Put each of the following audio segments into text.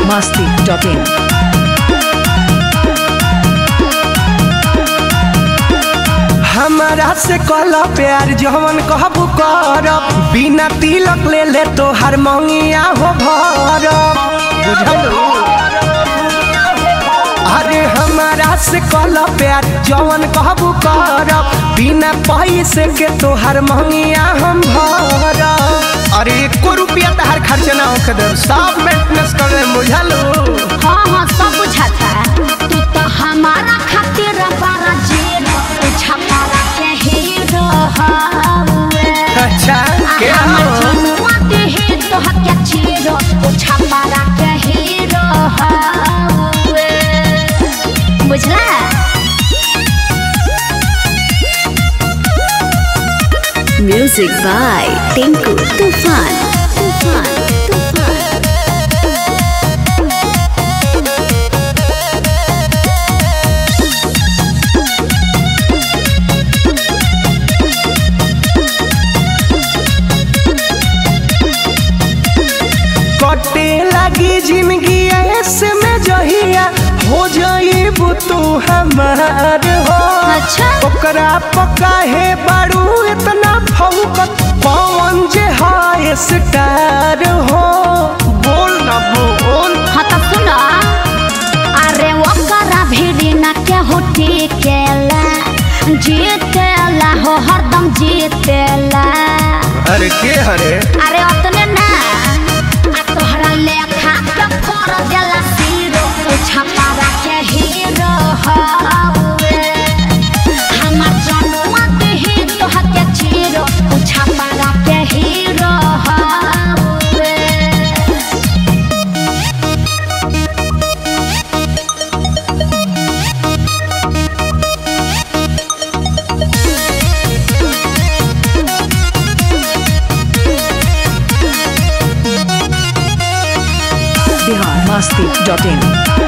masti.in. हमारा से कल प्यार जवन कहबू करब बिना तिलक ले ले तो हर मंगिया हो भरब बुझलू अरे हमारा से कल प्यार जवन कहबू करब बिना पैसे के तो हर मंगिया हम भरब अरे एको रुपया तहार खर्च ना होके देब सब मेंटेनेंस कर दे बुझलू हाँ हाँ सब बुझाता तू तो हमारा खातिर बड़ा जेल छपारा के हीरो हवे अच्छा के हमर हो जनुआ देहे तो हत्या चीरो छपारा के हीरो हवे बुझला Music by Tinku Tufan. Tufan. Tufan. कटे लगी जिंदगी ऐसे में जहिया हो जाइबू तू हमार हो अच्छा ओकरा पका है बारू इतना फौकत पवन जे हाय स्टार हो बोल ना बोल हाँ तो सुनो अरे ओकरा भिड़ी ना के हो टिकेला जीतेला हो हरदम जीतेला अरे के हरे अरे अतने ना आ तोहरा लेखा के फोड़ देला सीरो छपारा के हीरो हवे हमर जनुआ देही तोहा के चीरो छपारा के हीरो हवे Bihar masti.in.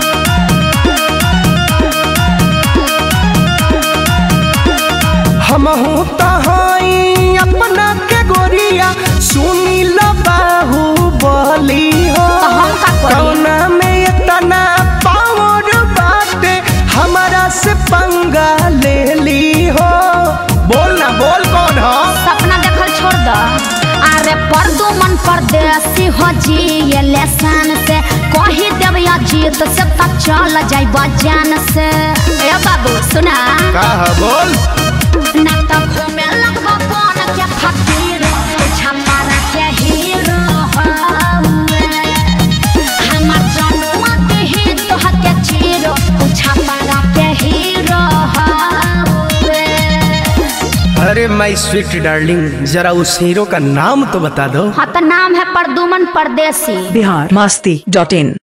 हमहू तहाई अपना के गोरिया सुनी लो बाहू बोली हो तो हम का करी? कौना में इतना पावर बाटे हमारा से पंगा ले ली हो बोल ना बोल कौन हो सपना देखल छोड़ दो अरे परदू मन परदेसी हो जी ये लेसन से कही देव या जीत से तक चल जाई बजान से ए बाबू सुना का है बोल ना तो घूमे लगबो कौन के फकीर छपारा के हीरो हवे हमर जनुआ देही तो हत्या चीरो छपारा के हीरो हवे अरे माय स्वीट डार्लिंग जरा उस हीरो का नाम तो बता दो हाँ तो नाम है परदुमन परदेसी Bihar masti.in.